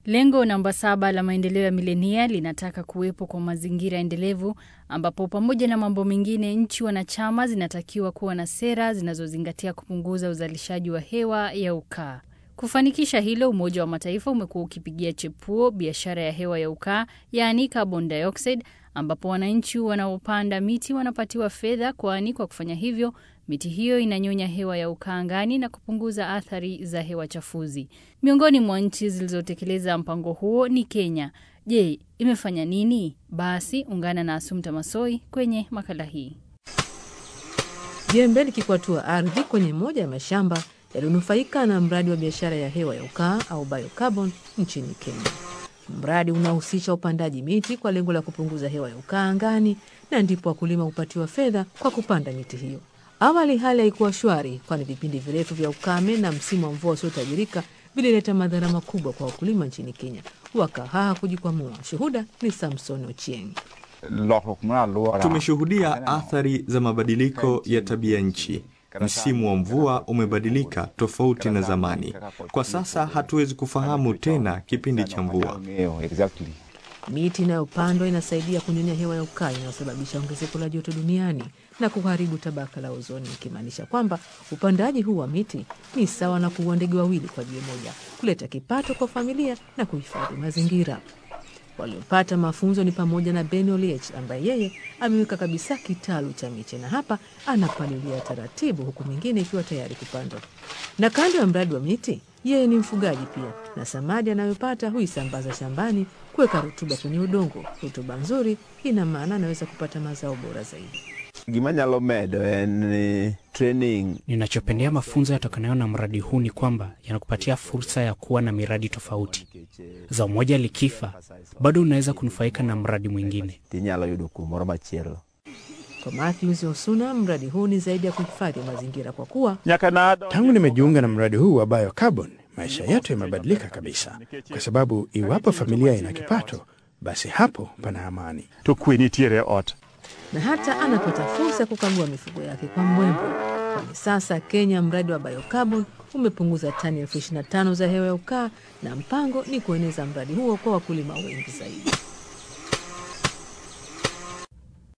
Lengo namba saba la maendeleo ya milenia linataka kuwepo kwa mazingira endelevu ambapo pamoja na mambo mengine nchi wanachama zinatakiwa kuwa na sera zinazozingatia kupunguza uzalishaji wa hewa ya ukaa. Kufanikisha hilo, Umoja wa Mataifa umekuwa ukipigia chepuo biashara ya hewa ya ukaa, yaani carbon dioxide, ambapo wananchi wanaopanda miti wanapatiwa fedha, kwani kwa kufanya hivyo miti hiyo inanyonya hewa ya ukaa angani na kupunguza athari za hewa chafuzi. Miongoni mwa nchi zilizotekeleza mpango huo ni Kenya. Je, imefanya nini? Basi ungana na Asumta Masoi kwenye makala hii. Jembe likikwatua ardhi kwenye moja ya mashamba yaliyonufaika na mradi wa biashara ya hewa ya ukaa au biocarbon nchini Kenya. Mradi unahusisha upandaji miti kwa lengo la kupunguza hewa ya ukaa angani, na ndipo wakulima hupatiwa fedha kwa kupanda miti hiyo. Awali hali haikuwa shwari, kwani vipindi virefu vya ukame na msimu wa mvua usiotajirika vilileta madhara makubwa kwa wakulima nchini Kenya, wakahaa kujikwamua. Shuhuda ni Samson Ochieng. Tumeshuhudia athari za mabadiliko ya tabia nchi. Msimu wa mvua umebadilika tofauti na zamani. Kwa sasa hatuwezi kufahamu tena kipindi cha mvua. Miti inayopandwa inasaidia kunyonya hewa ya ukaa inayosababisha ongezeko la joto duniani na kuharibu tabaka la ozoni, ikimaanisha kwamba upandaji huu wa miti ni sawa na kuua ndege wawili kwa jiwe moja, kuleta kipato kwa familia na kuhifadhi mazingira. Waliopata mafunzo ni pamoja na Ben Oliech ambaye yeye ameweka kabisa kitalu cha miche na hapa anapalilia taratibu, huku mingine ikiwa tayari kupandwa. Na kando ya mradi wa miti, yeye ni mfugaji pia, na samadi anayopata huisambaza shambani kuweka rutuba kwenye udongo. Rutuba nzuri ina maana anaweza kupata mazao bora zaidi. Gimanyalo medo en training. Ninachopendea mafunzo yatokanayo na mradi huu ni kwamba yanakupatia fursa ya kuwa na miradi tofauti. Zao moja likifa, bado unaweza kunufaika na mradi mwingine. Tinyalo yudo kumoro machielo. Kwa Matthews Osuna, mradi huu ni zaidi ya kuhifadhi mazingira kwa kuwa Tangu nimejiunga na mradi huu wa biocarbon, maisha yetu yamebadilika kabisa, kwa sababu iwapo familia ina kipato, basi hapo pana amani. na hata anapata fursa ya kukagua mifugo yake kwa mbwembwe, kwani sasa Kenya mradi wa biocarbon umepunguza tani elfu ishirini na tano za hewa ya ukaa na mpango ni kueneza mradi huo kwa wakulima wengi zaidi.